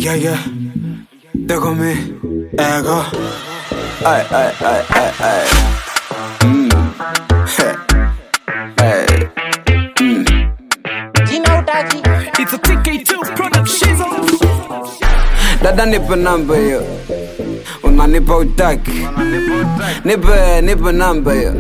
Yeah, yeah. Déjame mi ego. Ay, ay, ay, ay, ay. Mm. Hey. Mm. Jina utaji It's a TK2 production. Dada nipe namba hiyo, unanipa utaki. Nipe, nipe namba hiyo,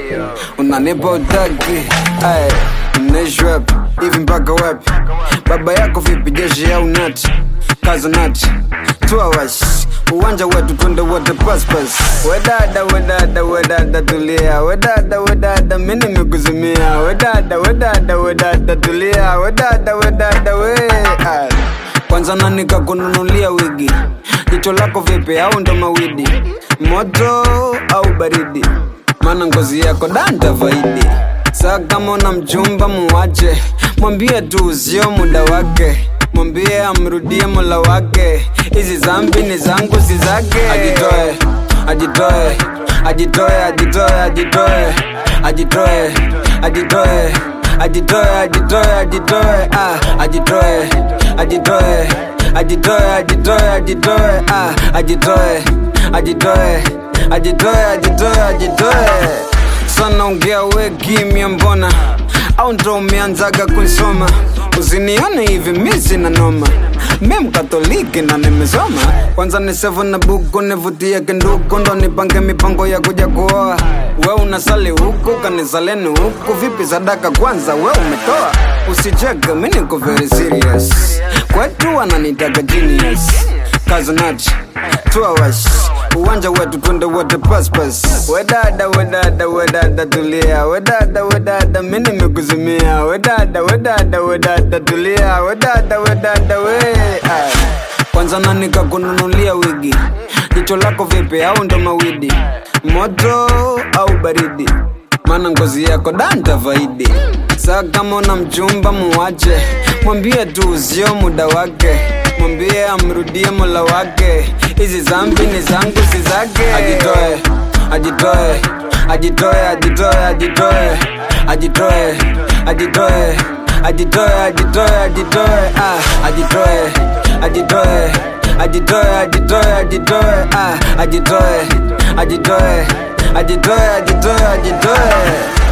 unanipa utaki. Ay, mnaishi wapi hivi mpaka wapi? Baba yako vipi, jeshi au nati? Kaza nati, tuawash uwanja wetu twende wote paspas. Wedada, wedada, wedada tulia, wedada, wedada mimi nimekuzimia, wedada, wedada, wedada tulia, wedada, wedada we Ay. Kwanza nani kakununulia wigi? Jicho lako vipi au ndo mawidi? Moto au baridi? Maana ngozi yako danta vaidi. Saa kama una mchumba muwache, mwambie tu sio muda wake, mwambie amrudie mola wake. Hizi zambi ni zangu si zake. Ajitoe, ajitoe, ajitoe, ajitoe, ajitoe, ajitoe, ajitoe, ajitoe, ajitoe, ajitoe, ah, ajitoe, ajitoe, ajitoe, ajitoe, ajitoe, ah, ajitoe, ajitoe, ajitoe, ajitoe, ajitoe. Sana ongea we kimya mbona au ndo umeanzaga kuisoma usinione hivi mi sina noma mi mkatoliki na nimesoma kwanza ni sevu na buku nivutie kinduku ndo nipange mipango ya kuja kuoa we unasali huku kanisaleni huku vipi sadaka kwanza we umetoa usicheke mi niko very serious kwetu wananitaka genius kazanati tuawash uwanja wetu twende wote paspas wedada wedada wedada tulia wedada wedada mi nimekuzimia wedada wedada wedada tulia wedada wedada we Ay. kwanza nani kakununulia wigi jicho lako vipi au ndo mawidi moto au baridi maana ngozi yako danta vaidi saa kama una mchumba muwache mwambie tu sio muda wake mwambie amrudie mola wake hizi zambi ni zangu si zake ajitoe ajitoe ajitoe ajitoe ajitoe ajitoe ajitoe ajitoe ajitoe ajitoe ah ajitoe ajitoe ajitoe ajitoe ajitoe ah ajitoe ajitoe ajitoe ajitoe ajitoe